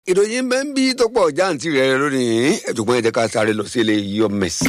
ìròyìn bẹ́ẹ̀ ń bí tó pọ̀ jáǹtì rẹ̀ lónìí ẹ̀dùnkún ẹ̀jẹ̀ ká sáré lọ sí ilé yọmẹ̀sì.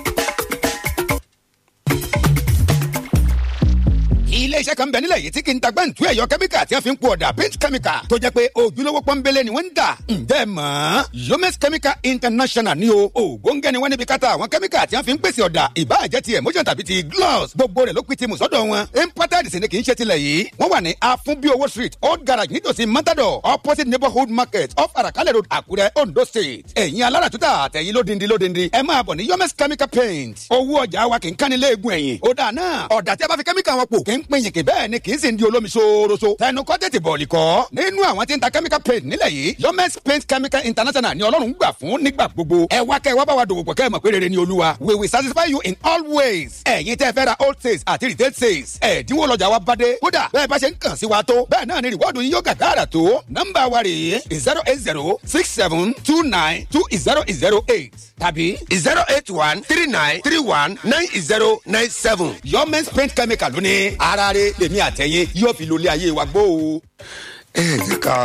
iléeṣẹ́ kan bẹ̀ nílẹ̀ yìí tí kì í ta gbẹ́ǹtú ẹ̀yọ kẹ́míkà tí wọ́n fi ń po ọ̀dà paint chemical tó jẹ́ pé ojúlówó pọ́nbélé ni wọ́n ń dà. ǹjẹ́ ẹ mọ̀ yomes chemical international ni o ògóńgẹ́ ni wọ́n níbi káta àwọn kẹ́míkà tí wọ́n fi ń pèsè ọ̀dà ìbáàjẹ́ ti emotion tàbí ti gloss gbogbo rẹ̀ ló pin ti mùsọ́dọ̀ wọn. imported sì ni kì í ṣe tilẹ̀ yìí wọ́n wà ní afunbiowo street old garage nítòsí matador opposite neighborhood market off arakalẹ̀ road àkúrẹ́ ondo state. ẹ̀yin alára tuta àtẹ̀yin lódindi lódindi ẹ máa bọ̀ ní yomes chemical paint owó ọjà wa kì í kánilé egun ẹ̀yìn ó dà náà ọ̀dà tí a bá fi kẹ́míkà wọn pò kì í pín yìnkì bẹ́ẹ̀ ni kì í sì ń di olómi ṣooroṣo. tẹnu kọ́ tètè bọ̀ọ̀lì kọ́. nínú àwọn tí ń ta chemical paint nílẹ̀ yìí yomes paint chemical international ni ọlọ́run gbà fún nígbà gbogbo. ẹ wá kẹ́ ẹ wá bá wa dòwò pọ̀ kẹ́ ẹ mọ̀ pé rere ni olúwa. we will satisfy you in all ways. ẹ̀yin tẹ́ fẹ́ ra old sales àti retail sales. ẹ̀dínwó lọ́jà wa bá dé. kódà bẹ́ẹ̀ bá ṣe ń kàn sí wa tó. bẹ́ẹ̀ náà ni rìwọ́ọ̀dù yín yóò gàgàrà tó. nọ́mbà wa rèé zero eight zero six seven two nine two zero zero eight tàbí zero eight one three nine three one nine zero nine seven. yomes paint chemical lónìí. ara rẹ̀ lèmi àtẹ̀yìn yóò fi lólé ayé wa gbó o. ẹ jẹ́ ká.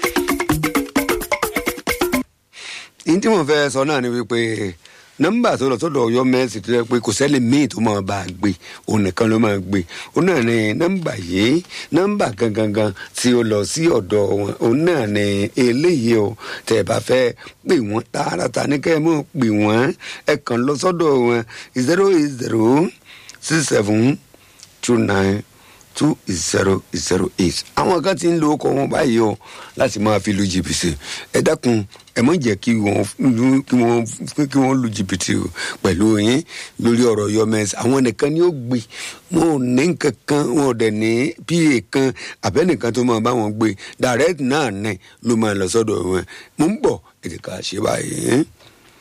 ní tí mo fẹ́ sọ náà ni wípé nọ́mbà tó lọ sọ́dọ̀ Ọ̀yọ́ mẹsì tó yẹ pé kò sẹ́lẹ̀ míì tó máa bá a gbé òun nìkan ló máa gbé òun náà ni nọ́mbà yìí nọ́mbà gangan tí ó lọ sí ọ̀dọ̀ wọn òun náà ni eléyìí o tẹ́ ẹ bá fẹ́ pè wọ́n tààràtà ní kẹ́ ẹ mọ̀ pè wọ́n ẹ kàn lọ sọ́dọ̀ wọn zero eight zero six seven two nine two zero zero eight àwọn kan ti ń lo ọkọ wọn báyìí o láti máa fi lu jìbìtì ẹ dákun ẹ mọ jẹ́ kí wọ́n kí wọ́n kí wọ́n lu jìbìtì o pẹ̀lú yín lórí ọ̀rọ̀ yọmẹsì àwọn nìkan ni ó gbé wọn ò ní kankan wọn ò dẹ̀ ní pa kan àbẹ́nìkan tó máa bá wọn gbé direct náà ní ló máa lọ sọ́dọ̀ wọn mo ń bọ̀ ètò ká ṣe báyìí.